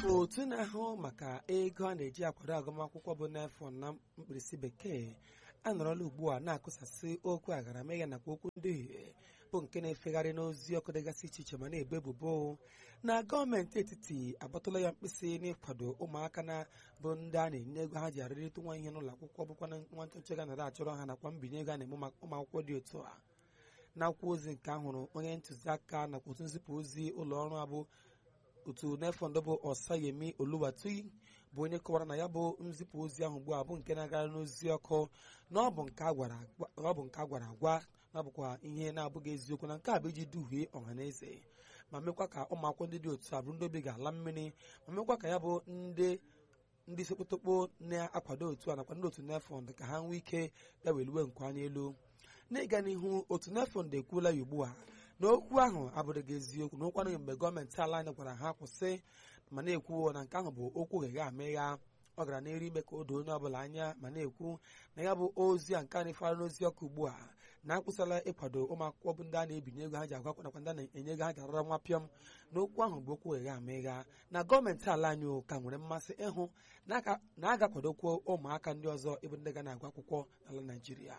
otu na-ahụ maka ego a na-eji akwado agụmakwụkwọ bụ n'afọ na mkpirisi bekee anọrọla ugbu a na-akụsasị okwu agaramịga nakwa okwu nduhie bụ nke na-efegharị n'ozi ọkụ dịgasị iche iche ma na-ebo ebubo na gọọmenti etiti agbatụla ya mkpịsị n'ịkwado ụmụaka na bụ ndị a na-enye ego ha ji arịrịta nwa ihe n'ụlọ akwụkwọ bụkwa na nwa nchọnchọ ga nara achọrọ ha nakwa mbinye ego a na-eme maka ụmụ akwụkwọ dị otu a n'akwụkwọ ozi nke ahụrụ onye ntụziaka nakwa otu nzipụ ozi ụlọ ọrụ abụ otu nefọndụ bụ ọsayemi oluwatui bụ onye kọwara na ya bụ nzipụ ozi ahụ ugbu a bụ nke na-agara n'ozi ọkụ na ọ bụ nke a gwara agwa na ọ bụkwa ihe na-abụghị eziokwu na nke a bụ iji duhie ọha na eze ma mekwa ka ụmụ akwụkwọ ndị dị otu a bụrụ ndị obi ga-ala mmiri ma mekwa ka ya bụ ndị ndị sekpotokpo na-akwado otu a nakwa ndị otu nefọnd ka ha nwee ike ya weluwe nke anya elu n'ịga n'ihu otu nefọnd ekwuola ya ugbu a na okwu ahụ abụrụghị eziokwu na ụkwanụ mgbe gọọmenti ala anyị gwara ha kwụsị ma na-ekwu na nke ahụ bụ okwu gha amịgha ọ gara n'elu ime ka o doo onye ọbụla anya ma na-ekwu na ya bụ ozi a nke a na-efara n'ozi ọkụ ugbu a na-akwụsịla ịkwado ụmụ akwụkwọ bụ ndị a na-ebinye ego ha ji agwa nakwa ndị a na-enye ego ha ji arara nwa pịọm na okwu ahụ bụ okwu gha amịgha na gọọmenti ala anyị ka nwere mmasị ịhụ na a ga-akwadokwu ụmụaka ndị ọzọ ịbụ ndị ga na-agụ akwụkwọ n'ala Naịjirịa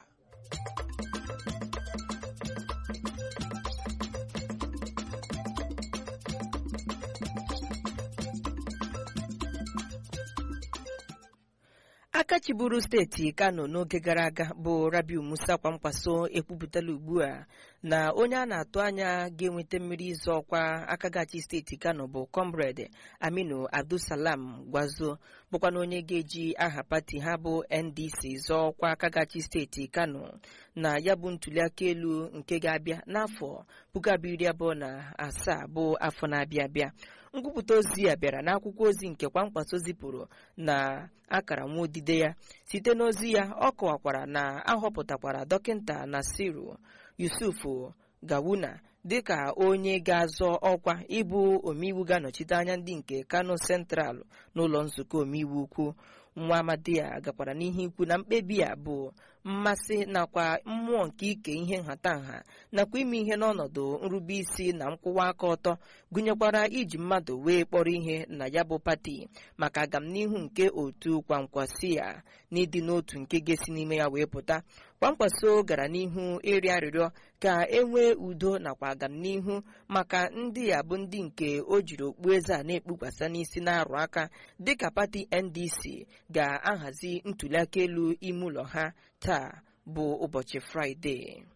aka chiburu steeti kano n'oge gara aga bụ rabiu musa kwamkwaso ekwupụtala ugbu a na onye a na-atụ anya ga-enweta mmiri ịzọ ọkwa akagachi steeti kano bụ comrade aminu abdulsalam gwazo bụkwana onye ga-eji aha pati ha bụ ndc zọọ ọkwa akagachi steeti kano na ya bụ ntuliaka elu nke ga-abịa n'afọ puku abụọ iri abụọ na asaa bụ afọ na-abịa abịa nkwupụta ozi a bịara n'akwụkwọ ozi nke kwamkpaso zipụrụ na akara nwa odide ya site n'ozi ya ọ kọwakwara na ahọpụtakwara dọkịta nasiru yusufu gawuna dịka onye ga-azọ ọkwa ịbụ omeiwu ga-anọchite anya ndị nke kano central n'ụlọ nzukọ omeiwu ukwu nwa amadi a gakwara n'ihe ikwu na mkpebi a bụ mmasị nakwa mmụọ nke ike ihe nhatanha nakwa ime ihe n'ọnọdụ nrube isi na nkwụwa aka ọtọ gụnyekwara iji mmadụ wee kpọrọ ihe na ya bụ pati maka agamnihu nke otu kwamkwasi a na ịdị n'otu nke ga-esi n'ime ya wee pụta kwamkwaso gara n'ihu ịrịọ arịrịọ ka e nwee udo nakwa agamnihu maka ndị a bụ ndị nke o jiri okpueze a na-ekpukwasa n'isi na-arụ aka dịka pati ndc ga-ahazi ntuliaka elu ime ụlọ ha taa bụ ụbọchị fraịde